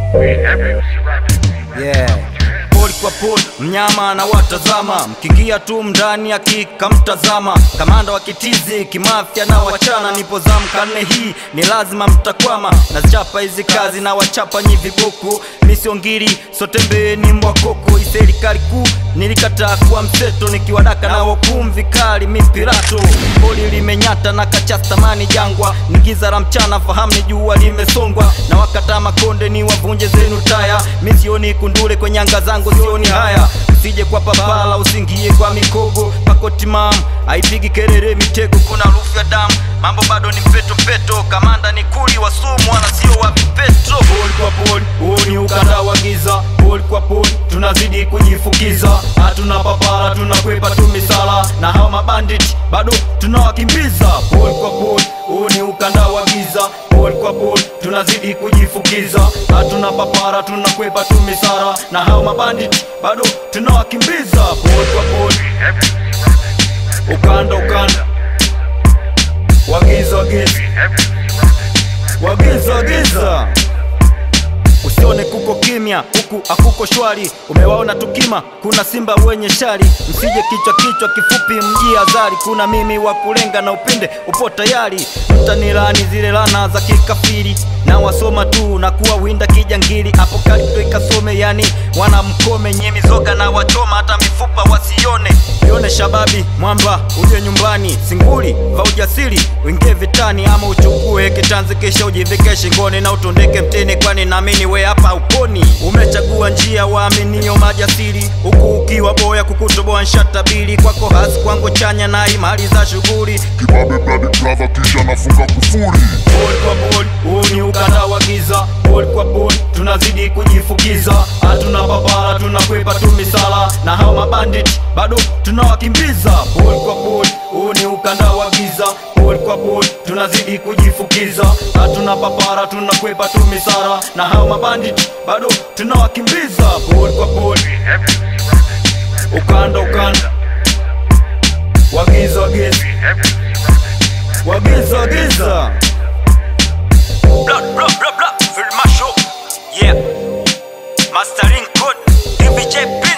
Yeah. Poli kwa poli, mnyama anawatazama, mkiingia tu mndani akikamtazama. Kamanda wa kitizi kimafya na wachana, nipo zamu karne hii ni lazima mtakwama. Nazichapa hizi kazi na wachapa nyi vibuku, misiongiri sotembe ni mbwa koko. Hii serikali kuu nilikataa kuwa mseto, nikiwadaka na wakumu vikali mipirato. Poli limenyata na kachastamani jangwa, ni giza la mchana, fahamu ni jua limesongwa, na wakata makonde ni wavunje zenu taya. Mi sioni kundule kwenye anga zangu, sioni haya. Usije kwa papala, usingie kwa mikogo, pakoti mam haipigi kelele, mitego, kuna harufu ya damu. Mambo bado ni mpeto mpeto, kamanda ni kuli wa sumu, wala sio wa vipeto. Poli kwa poli, huu ni ukanda wa giza. Poli kwa poli, tunazidi kujifukiza, hatuna papara, tunakwepa tu misala, na hao mabandit bado tunawakimbiza. Poli kwa poli, huu ni ukanda wa giza. Poli kwa poli, tunazidi kujifukiza, hatuna papara, tunakwepa tu misara, na hao mabandit bado tunawakimbiza. Poli kwa poli, ukanda ukanda, wagiza wagiza, wagiza wagiza Usione kuko kimya huku akuko shwari, umewaona tukima, kuna simba wenye shari. Msije kichwa kichwa kifupi, mji azari, kuna mimi wa kulenga na upinde upo tayari. Mtanilani zile lana za kikafiri, na wasoma tu na kuwa winda kijangili. Apokalipto ikasome, yani wana mkome nye mizoga na wachoma, hata mifupa wasione. Yone shababi mwamba, uje nyumbani, singuli va ujasiri, uingie vitani ama uchukue kitanzi, kisha ujivike shingoni na utundike mtini, kwani naamini we hapa uponi. Umechagua njia waaminio majasiri, huku ukiwa boya kukutoboa nshatabili kwako hasi kwangu chanya na imali za shughuli Kibabe bloody brother kisha nafunga kufuri Poli kwa poli, huu ni ukanda wa giza. Poli kwa poli, tunazidi kujifukiza, hatuna papara, tunakwepa tu misala, na hao mabandit bado tunawakimbiza. Poli kwa poli, huu ni ukanda wa giza. Poli kwa poli, tunazidi kujifukiza, hatuna papara, tunakwepa tu misala, na hao mabandit bado tunawakimbiza. Poli kwa poli, ukanda ukanda, wagiza wagiza, wagiza wagiza Blah, blah, blah, blah, Film Show. Yeah. Mastering code. DVJP.